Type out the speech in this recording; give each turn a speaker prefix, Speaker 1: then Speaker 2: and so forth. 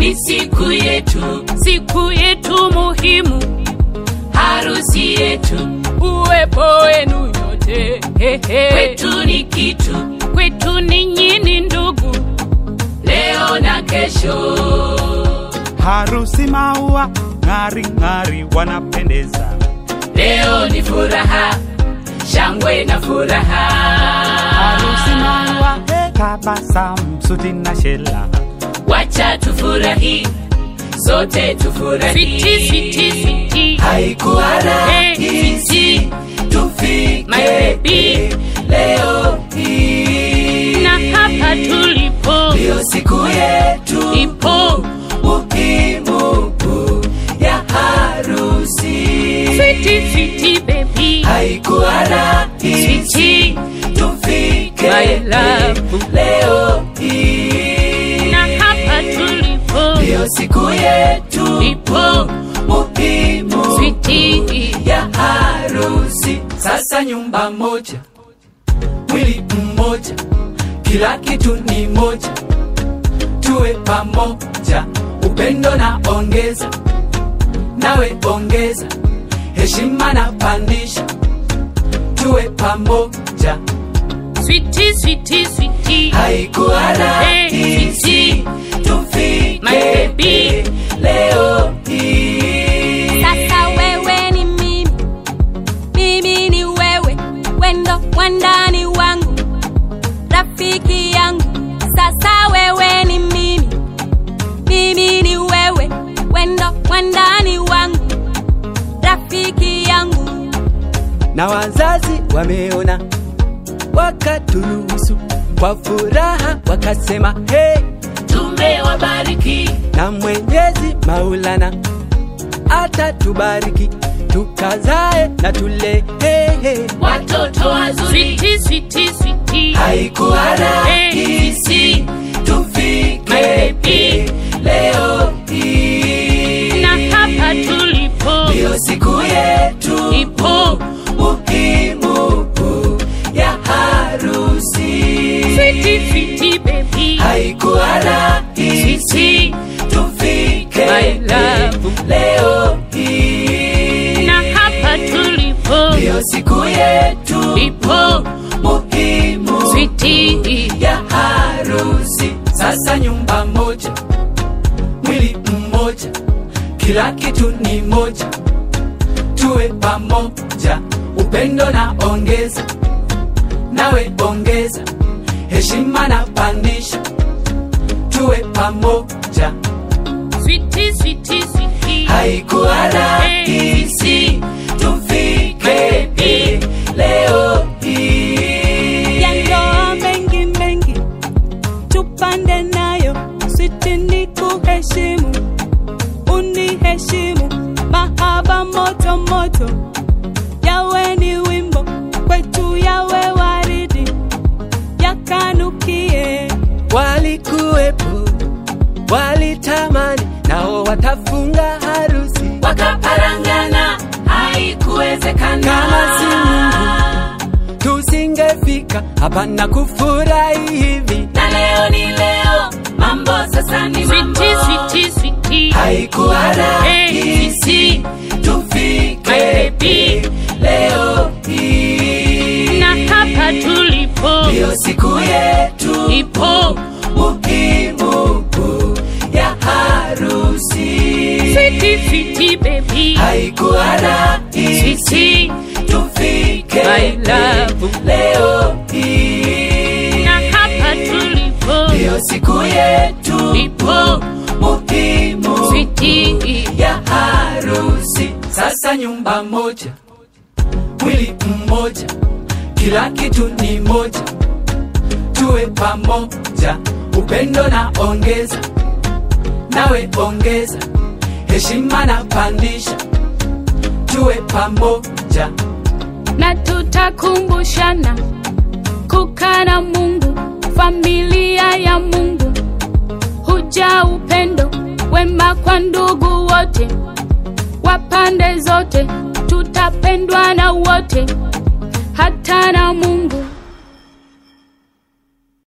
Speaker 1: ni siku yetu,
Speaker 2: siku yetu muhimu,
Speaker 1: harusi yetu,
Speaker 2: uwepo wenu nyote hehe.
Speaker 1: kwetu ni kitu,
Speaker 2: kwetu ninyi ni ndugu,
Speaker 1: leo na kesho.
Speaker 3: harusi maua ng'ari ng'ari wanapendeza
Speaker 1: Leo ni furaha, shangwe na furaha.
Speaker 3: harusi maua he, tabasamu suti na shela
Speaker 1: Wacha tufurahi, sote tufurahi.
Speaker 2: switi switi switi,
Speaker 1: Haikuwa
Speaker 2: Hey,
Speaker 1: rahisi
Speaker 2: My
Speaker 1: tufike
Speaker 2: baby.
Speaker 1: leo hii,
Speaker 2: na hapa tulipo
Speaker 1: ndiyo siku yetu
Speaker 2: ipo
Speaker 1: muhimu ya harusi.
Speaker 2: switi switi baby,
Speaker 1: Haikuwa rahisi
Speaker 2: switi
Speaker 1: tufike
Speaker 2: My love.
Speaker 1: leo hii,
Speaker 2: na hapa tulipo
Speaker 1: ndiyo siku yetu
Speaker 2: ipo
Speaker 1: muhimu
Speaker 2: switi
Speaker 1: ya harusi. Sasa nyumba moja, mwili mmoja, kila kitu ni moja, tuwe pamoja, upendo na ongeza, nawe ongeza, heshima na pandisha, tuwe pamoja.
Speaker 2: switi switi switi,
Speaker 1: Haikuwa rahisi
Speaker 2: Hey, My
Speaker 1: tufike
Speaker 2: baby.
Speaker 1: leo hii.
Speaker 4: Sasa wewe ni mimi, mimi ni wewe, wendo wandani wangu, rafiki yangu. Sasa wewe ni mimi, mimi ni wewe, wendo wandani wangu, rafiki yangu.
Speaker 5: na wazazi wameona wakaturuhusu kwa furaha wakasema hey,
Speaker 1: Tumewabariki
Speaker 5: na mwenyezi maulana atatubariki tukazae na tule hey, hey.
Speaker 1: watoto wazuri
Speaker 2: switi switi switi,
Speaker 1: haikuwa rahisi tufike
Speaker 2: My baby.
Speaker 1: leo hii,
Speaker 2: na hapa tulipo
Speaker 1: ndiyo siku yetu
Speaker 2: ipo
Speaker 1: muhimu ya harusi.
Speaker 2: switi switi baby,
Speaker 1: Haikuwa rahisi
Speaker 2: switi
Speaker 1: tufike
Speaker 2: My love.
Speaker 1: leo hii,
Speaker 2: na hapa tulipo
Speaker 1: ndiyo siku yetu
Speaker 2: ipo
Speaker 1: muhimu
Speaker 2: switi
Speaker 1: ya harusi. Sasa nyumba moja, mwili mmoja, kila kitu ni moja, tuwe pamoja, upendo na ongeza, nawe ongeza, heshima na pandisha, tuwe pamoja.
Speaker 2: switi switi switi,
Speaker 1: Haikuwa rahisi tufike
Speaker 2: baby.
Speaker 1: leo hii.
Speaker 6: ya ndoa mengi mengi tupande nayo switi ni kuheshimu uniheshimu mahaba moto moto yawe ni wimbo kwetu yawe waridi yakanukie
Speaker 5: walikuwepo walitamani nao watafunga harusi
Speaker 1: wakaparangana haikuwezekana
Speaker 5: Kama si Mungu. tusingefika hapa na kufurahi hivi
Speaker 1: na leo ni leo mambo sasa ni mambo
Speaker 2: switi switi switi,
Speaker 1: haikuwa rahisi tufike
Speaker 2: My baby.
Speaker 1: leo hii
Speaker 2: na hapa tulipo
Speaker 1: ndiyo siku yetu
Speaker 2: ipo
Speaker 1: muhimu ya harusi
Speaker 2: switi switi baby,
Speaker 1: haikuwa rahisi
Speaker 2: switi
Speaker 1: tufike
Speaker 2: My love.
Speaker 1: leo hii
Speaker 2: na hapa tulipo
Speaker 1: ndiyo siku yetu
Speaker 2: ipo
Speaker 1: muhimu
Speaker 2: switi
Speaker 1: ya harusi. Sasa nyumba moja, mwili mmoja, kila kitu ni moja, tuwe pamoja, upendo na ongeza, nawe ongeza, heshima na pandisha, tuwe pamoja.
Speaker 2: na tutakumbushana kukaa na Mungu, familia ya Mungu, huja upendo wema kwa ndugu wote wa pande zote, tutapendwa na wote, hata na